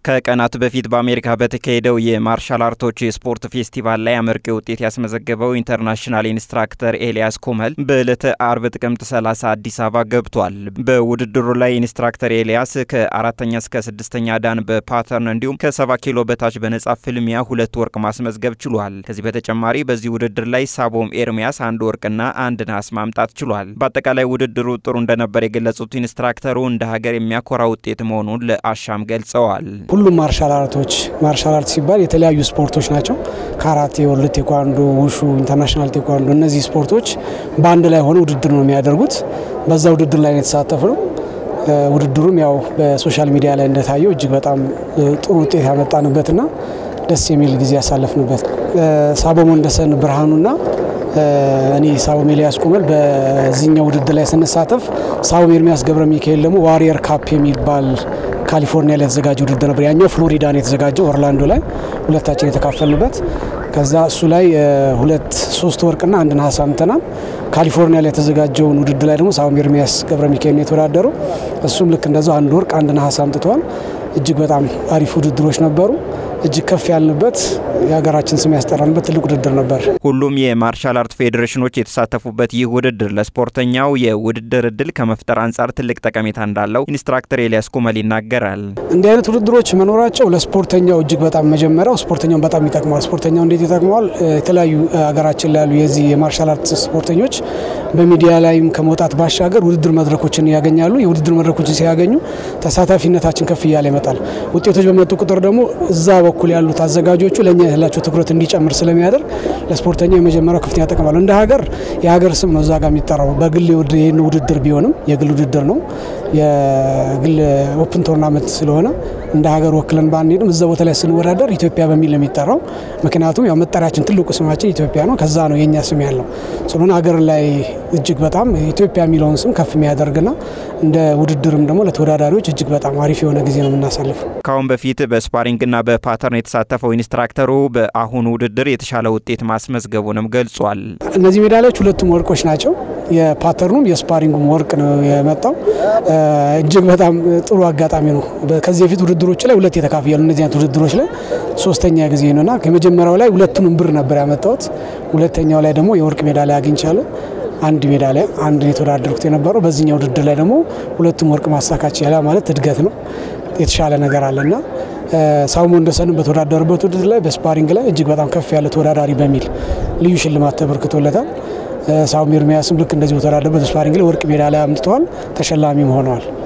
ከቀናት በፊት በአሜሪካ በተካሄደው የማርሻል አርቶች የስፖርት ፌስቲቫል ላይ አመርቂ ውጤት ያስመዘገበው ኢንተርናሽናል ኢንስትራክተር ኤልያስ ኩመል በዕለተ አርብ ጥቅምት 30 አዲስ አበባ ገብቷል። በውድድሩ ላይ ኢንስትራክተር ኤልያስ ከአራተኛ እስከ ስድስተኛ ዳን በፓተርን እንዲሁም ከሰባ ኪሎ በታች በነጻ ፍልሚያ ሁለት ወርቅ ማስመዝገብ ችሏል። ከዚህ በተጨማሪ በዚህ ውድድር ላይ ሳቦም ኤርሚያስ አንድ ወርቅና አንድ ናስ ማምጣት ችሏል። በአጠቃላይ ውድድሩ ጥሩ እንደነበር የገለጹት ኢንስትራክተሩ እንደ ሀገር የሚያኮራ ውጤት መሆኑን ለአሻም ገልጸዋል። ሁሉም ማርሻል አርቶች ማርሻል አርት ሲባል የተለያዩ ስፖርቶች ናቸው። ካራቴ፣ ወርልድ ቴኳንዶ፣ ውሹ፣ ኢንተርናሽናል ቴኳንዶ እነዚህ ስፖርቶች በአንድ ላይ ሆነ ውድድር ነው የሚያደርጉት። በዛ ውድድር ላይ የተሳተፍ ነው። ውድድሩም ያው በሶሻል ሚዲያ ላይ እንደታየው እጅግ በጣም ጥሩ ውጤት ያመጣንበትና ደስ የሚል ጊዜ ያሳለፍንበት ሳቦም ወንደሰን ብርሃኑና እኔ ሳቦም ኤልያስ ኩመል በዚህኛው ውድድር ላይ ስንሳተፍ ሳቦም ኤርሚያስ ገብረ ሚካኤል ደግሞ ዋሪየር ካፕ የሚባል ካሊፎርኒያ ላይ የተዘጋጀ ውድድር ነበር። ያኛው ፍሎሪዳ ነው የተዘጋጀው ኦርላንዶ ላይ ሁለታችን የተካፈልንበት። ከዛ እሱ ላይ ሁለት ሶስት ወርቅና አንድ ነሐስ አምጥተናል። ካሊፎርኒያ ላይ የተዘጋጀውን ውድድር ላይ ደግሞ ሳቦም ኤርሚያስ ገብረ ሚካኤል ነው የተወዳደረው። እሱም ልክ እንደዛው አንድ ወርቅ አንድ ነሐስ አምጥተዋል። እጅግ በጣም አሪፍ ውድድሮች ነበሩ። እጅግ ከፍ ያልንበት የሀገራችን ስም ያስጠራንበት ትልቅ ውድድር ነበር። ሁሉም የማርሻል አርት ፌዴሬሽኖች የተሳተፉበት ይህ ውድድር ለስፖርተኛው የውድድር እድል ከመፍጠር አንጻር ትልቅ ጠቀሜታ እንዳለው ኢንስትራክተር ኤልያስ ኩመል ይናገራል። እንዲህ አይነት ውድድሮች መኖራቸው ለስፖርተኛው እጅግ በጣም መጀመሪያው ስፖርተኛውን በጣም ይጠቅመዋል። ስፖርተኛው እንዴት ይጠቅመዋል? የተለያዩ ሀገራችን ላይ ያሉ የዚህ የማርሻል አርት ስፖርተኞች በሚዲያ ላይም ከመውጣት ባሻገር ውድድር መድረኮችን ያገኛሉ። የውድድር መድረኮችን ሲያገኙ ተሳታፊነታችን ከፍ እያለ ይመጣል። ውጤቶች በመጡ ቁጥር ደግሞ እዛ በኩል ያሉት አዘጋጆቹ ለእኛ ያላቸው ትኩረት እንዲጨምር ስለሚያደርግ ለስፖርተኛው የመጀመሪያው ከፍተኛ ጠቀም አለው። እንደ ሀገር የሀገር ስም ነው እዛ ጋር የሚጠራው። በግል ይህን ውድድር ቢሆንም የግል ውድድር ነው፣ የግል ኦፕን ቶርናመንት ስለሆነ እንደ ሀገር ወክለን ባንሄድም እዛ ቦታ ላይ ስንወዳደር ኢትዮጵያ በሚል ነው የሚጠራው። ምክንያቱም ያው መጠሪያችን ትልቁ ስማችን ኢትዮጵያ ነው። ከዛ ነው የእኛ ስም ያለው ስለሆነ ሀገር ላይ እጅግ በጣም ኢትዮጵያ የሚለውን ስም ከፍ የሚያደርግና እንደ ውድድርም ደግሞ ለተወዳዳሪዎች እጅግ በጣም አሪፍ የሆነ ጊዜ ነው የምናሳልፈው። ከአሁን በፊት በስፓሪንግና በፓተርን የተሳተፈው ኢንስትራክተሩ በአሁኑ ውድድር የተሻለ ውጤት ማስመዝገቡንም ገልጿል። እነዚህ ሜዳሊያዎች ሁለቱም ወርቆች ናቸው። የፓተርኑም የስፓሪንጉም ወርቅ ነው የመጣው። እጅግ በጣም ጥሩ አጋጣሚ ነው። ከዚህ በፊት ውድድሮች ላይ ሁለት የተካፍያሉ። እነዚህ አይነት ውድድሮች ላይ ሶስተኛ ጊዜ ነውና ከመጀመሪያው ላይ ሁለቱንም ብር ነበር ያመጣሁት። ሁለተኛው ላይ ደግሞ የወርቅ ሜዳሊያ አግኝቻለሁ። አንድ ሜዳሊያ አንድ የተወዳደርኩት የነበረው በዚህኛው ውድድር ላይ ደግሞ ሁለቱም ወርቅ ማሳካት ይቻላ ማለት እድገት ነው። የተሻለ ነገር አለና ሳቦም ወንደሰንም በተወዳደሩበት ውድድር ላይ በስፓሪንግ ላይ እጅግ በጣም ከፍ ያለ ተወዳዳሪ በሚል ልዩ ሽልማት ተበርክቶለታል። ሳቦም ኤርሚያስም ልክ እንደዚህ በተወዳደሩበት ስፓሪንግ ላይ ወርቅ ሜዳሊያ አምጥተዋል፣ ተሸላሚም ሆነዋል።